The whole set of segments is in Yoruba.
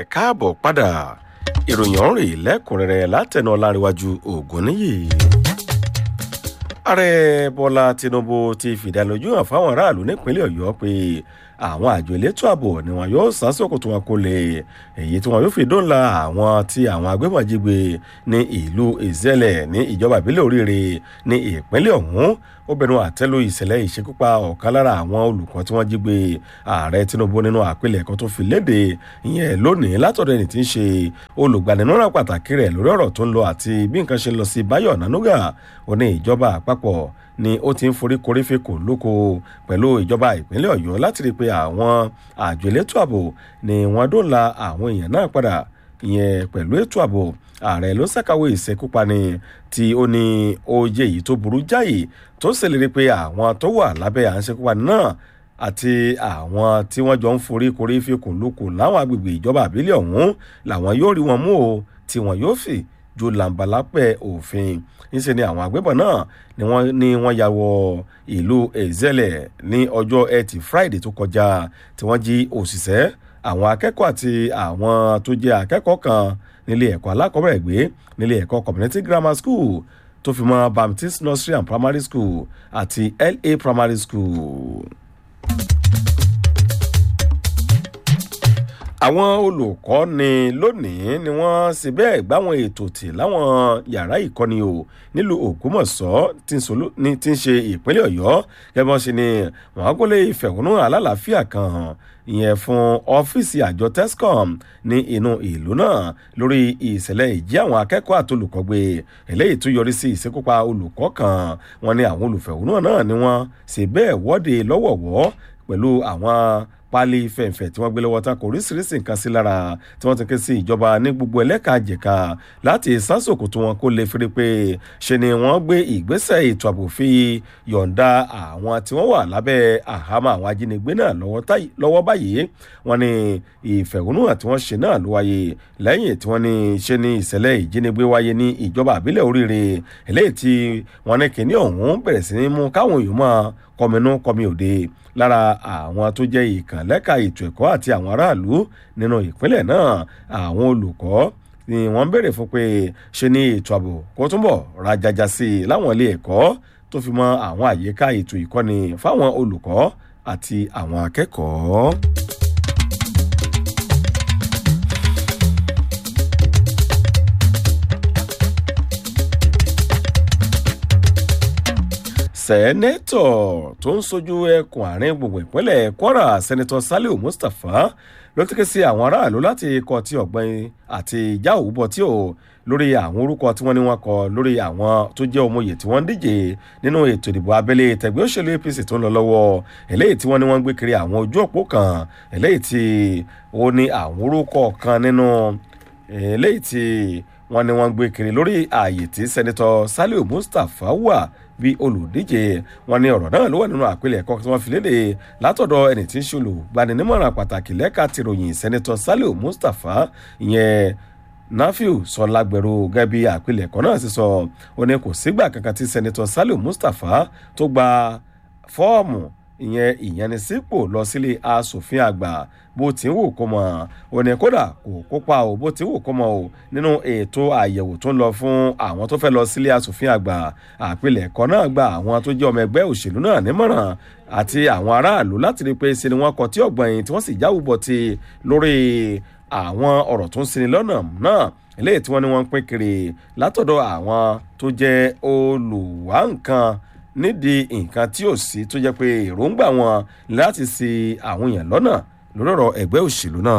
káàbọ̀ padà ìròyìn ọ̀rìn lẹ́kùnrẹ́rẹ́ látẹnu ọláríwájú ògúnníyì. ààrẹ bọ́lá tinubu ti fìdánilójú hàn fáwọn aráàlú nípínlẹ̀ ọ̀yọ́ pé àwọn àjọ elétò ààbò ni wọn yóò sásòkò tí wọn kò lè èyí tí wọn yóò fi dóńlà àwọn tí àwọn agbébọ̀njígbe ní ìlú ìzẹ́lẹ̀ ní ìjọba ìbílẹ̀ oríire ní ìpínlẹ̀ ọ̀hún ó bẹnu àtẹ́lu ìṣẹ̀lẹ̀ ìṣekúpa ọ̀kan lára àwọn olùkọ́ tí wọ́n jí gbé ààrẹ tinubu nínú àpilẹ̀kọ tó fi léde ìyẹn lónìí látọ̀dọ̀ ẹni tí ń ṣe olùgbaninúra pàtàkì rẹ̀ lórí ọ̀rọ̀ tó ń lọ àti bí nǹkan ṣe ń lọ sí báyọ̀ nanuga ó ní ìjọba àpapọ̀ ni ó ti ń forí korí fi kò lóko pẹ̀lú ìjọba ìpínlẹ̀ ọ̀yọ́ láti rí i pé àwọn àjọ elétò ààbò ni wọ́n dóńlà àwọn èèyàn náà padà ìyẹn pẹ̀lú ètò ààbò ààrẹ ló ṣàkàwé ìṣekúpani tí ó ní oyè yìí tó burú jáì tó ṣèlérí pé àwọn tó wà lábẹ́ à ń ṣekúpani náà àti àwọn tí wọ́n jọ ń forí korí fi kùn lókun láwọn agbègbè ìjọba àbílẹ̀ ọ̀hún làwọn yóò rí wọn mú o tí wọn yóò fi ju làǹbàlápẹ̀ òfin níṣẹ́ ni àwọn agbébọn náà ni wọ́n ní wọ́n ya wọ ìlú ezele ní ọjọ́ ẹtì friday tó kọjá tí wọ́n jí òṣìṣẹ́ àwọn akẹ́kọ̀ọ́ àti àwọn tó jẹ́ akẹ́kọ̀ọ́ kan nílé ẹ̀kọ́ alákọ̀ọ́bẹ̀rẹ̀ gbé nílé ẹ̀kọ́ community grammar school tó fi mọ́ baptist nursery and primary school àti la primary school. àwọn olùkọ́ ni lónìí ni wọ́n sì bẹ́ẹ̀ gbáwọn ètò tì láwọn yàrá ìkọ́ni o nílùú ògbómọ̀ṣọ́ tí ń ṣe ìpínlẹ̀ ọ̀yọ́ gẹ́gẹ́ bọ́n ṣe ni wọ́n á gbọ́lé ìfẹ̀hónú alálàáfíà kan hàn ìyẹn fún ọ́fíìsì àjọ tescom ní inú ìlú náà lórí ìṣẹ̀lẹ̀ ìjí àwọn akẹ́kọ̀ọ́ àtolùkọ́ gbé eléyìí tó yọrí sí ìṣekúpa olùkọ́ kan wọn ni àwọn olùfẹ̀hónú náà ni wọ́n sì bẹ́ẹ̀ wọ́de lọ́wọ̀wọ́ pẹ̀lú àwọn pálí fẹ̀ǹfẹ̀ tí wọ́n gbé lọ́wọ́ tako oríṣiríṣi nǹkan sí lára tí wọ́n ti ké sí ìjọba ní gbogbo ẹlẹ́ka jẹ̀ka láti sásòkò tí wọ́n kó lè fi rí pé ṣe ni wọ́n gbé ìgbésẹ̀ ètò ààbò fi yọ̀ǹda àwọn tí wọ́n wà lábẹ́ àhámọ́ àwọn ajínigbé náà lọ́wọ́ báyìí wọ́n ní ìfẹ̀hónúhàn tí wọ́n ṣe náà ló wáyé lẹ́yìn tí wọ́n ní ṣe ni ìṣẹ̀lẹ̀ ìjínigbé wáyé ní ìjọba àbílẹ̀ oríire eléyìí tí wọ́n ní kíní ọ̀hún bẹ̀rẹ̀ sí ní mú káwọn èèyàn máa kọminú kọmi òde lára àwọn tó jẹ́ ìkànlẹ́ka ètò ẹ̀kọ́ àti àwọn aráàlú nínú ìpínlẹ̀ náà àwọn olùkọ́ ni wọ́n béèrè fún pé ṣe ni ètò ààbò kó túnbọ̀ rajaja sí i láwọn ilé ẹ̀kọ́ tó fi mọ àwọn àyíká ètò ìkọ́ni fáwọn olùkọ́ àti àwọn akẹ́kọ̀ọ́. sẹ́nẹ́tọ̀ tó ń sojú ẹkùn àárín gbùngbùn ìpínlẹ̀ kwara sẹ́nẹ́tọ̀ saliu mustapha ló ti ké sí àwọn aráàlú láti kọ tí ọ̀gbìn àti ìjà òwúbọ̀ tí ò lórí àwọn orúkọ tí wọ́n ní wọ́n kọ lórí àwọn tó jẹ́ ọmọye tí wọ́n ń díje nínú ètò ìdìbò abẹ́lé tẹ̀gbẹ́ òṣèlú apc tó ń lọ lọ́wọ́ eléyìí tí wọ́n ní wọ́n ń gbé kiri àwọn ojú òpó kan eléyìí tí ó ní àwọn orúkọ kan nínú eléyìí tí wọ́n ní wọ́n ń gbé kiri lórí ààyè tí sẹ́nẹ́tọ̀ saliu mustapha wà bí olùdíje wọn ní ọ̀rọ̀ náà ló wà nínú àpilẹ̀kọ tí wọ́n fi léde látọ̀dọ̀ ẹni tí ń ṣe olùgbaninímọ̀ràn pàtàkì lẹ́ka tìròyìn sẹ́nẹ́tọ̀ saliu mustapha ìyẹn nafiu sọlágbẹ̀rù gẹ́gẹ́ bí àpilẹ̀kọ náà ti sọ ó ní kò sígbà kankan tí sẹ́nẹ́tọ̀ saliu mustapha tó gba fọ́ọ̀mù ìyẹn ìyanisípò lọ sílé asòfin àgbà bó ti ń wò kó mọ ò ní kódà kò kópa o bó ti ń wò kó mọ o nínú ètò àyẹ̀wò tó ń lọ fún àwọn tó fẹ́ lọ sílé asòfin àgbà àpilẹ̀kọ náà gba àwọn tó jẹ́ ọmọ ẹgbẹ́ òṣèlú náà nímọ̀ràn àti àwọn aráàlú láti rí i pé ṣe ni wọ́n kọ tí ọ̀gbọ̀n yìí tí wọ́n sì jáwùbọ̀ ti lórí àwọn ọ̀rọ̀ tó ń sinmi lọ́nà náà eléyìí tí wọ́n ní wọ́n ń pín kiri látọ̀dọ̀ àwọn tó jẹ́ olùwà nǹkan nídìí nǹkan tí ò sí tó jẹ́ pé èròǹgbà wọn láti ṣe àwọn èèyàn lọ́nà lórí ọ̀rọ̀ ẹgbẹ́ òṣèlú náà.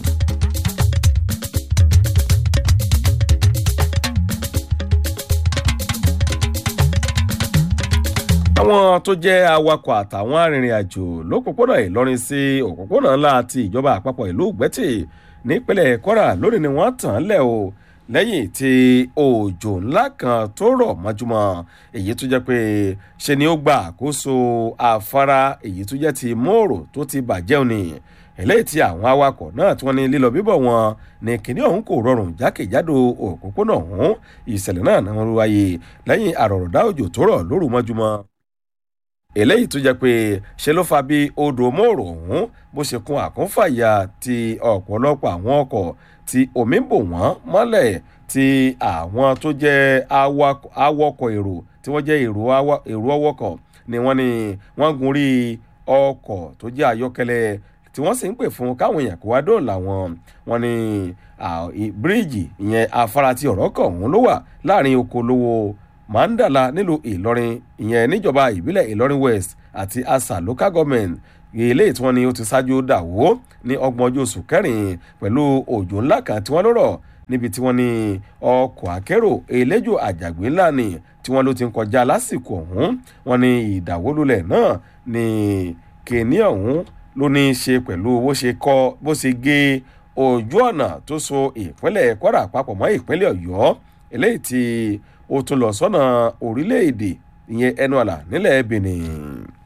àwọn tó jẹ́ awakọ̀ àtàwọn arìnrìn-àjò lópòpónà ìlọrin sí òpópónà ńlá ti ìjọba àpapọ̀ ìlú ògbẹ́tì nípínlẹ̀ kwara lónìí ni wọ́n tàn án lẹ̀ o lẹ́yìn tí òjò ńlá kan tó rọ̀ mọ́júmọ́ èyí tó jẹ́ pé ṣe ni ó gba àkóso afárá èyí tó jẹ́ ti mòrò tó ti bàjẹ́ òní eléyìí tí àwọn awakọ̀ náà tí wọ́n ní lílọ bíbọ̀ wọn ní kíní ọ̀hún kò rọrùn jákèjádò òpópónà ọ̀hún ìṣẹ̀lẹ̀ náà náà wáyé lẹ́yìn àrọ̀rọ̀dá òjò tó rọ̀ lóru mọ́júmọ́ eléyìí tó jẹ́ pé ṣe ló fa bí odò mòrò ọ̀hún bó ṣe kún àkúnfàyà ti ọ̀pọ̀lọpọ̀ àwọn ọkọ̀ tí omi bò wọ́n mọ́lẹ̀ tí àwọn tó jẹ́ awakọ̀ èrò tí wọ́n jẹ́ èrò ọwọ́kọ̀ ni wọ́n ní wọ́n gun rí ọkọ̀ tó jẹ́ ayọ́kẹ́lẹ́ tí wọ́n sì ń pè fún káwọn èèyàn kó wá dóòlà wọn wọn ní bíríìjì ìyẹn afárá tí ọ̀rọ̀ kọ̀ ọ̀hún ló wà láàrin oko lówó mandala nílùú ìlọrin ìyẹn níjọba ìbílẹ̀ ìlọrin west àti asa local government eléyìí tí wọ́n ní ó ti ṣáájú dàwó ní ọgbọ̀n ọjọ́ oṣù kẹrin pẹ̀lú òjò ńlá kan tí wọ́n lọ́rọ̀ níbi tí wọ́n ní ọkọ̀ akérò eléjò àjàgbé ńlá ni tí wọ́n ló ti ń kọjá lásìkò ọ̀hún wọ́n ní ìdàwólulẹ̀ náà ní kìíní ọ̀hún ló ní í ṣe pẹ̀lú bó ṣe kọ́ bó ṣe gé ojú ọ̀nà tó so ìpínlẹ̀ kwara papọ̀ mọ́ ìpínlẹ̀ ọ̀yọ́ eléyìí tí ó tún lọ sọ́nà orílẹ̀-èdè ìyẹn ẹnu àlà nílẹ̀ benin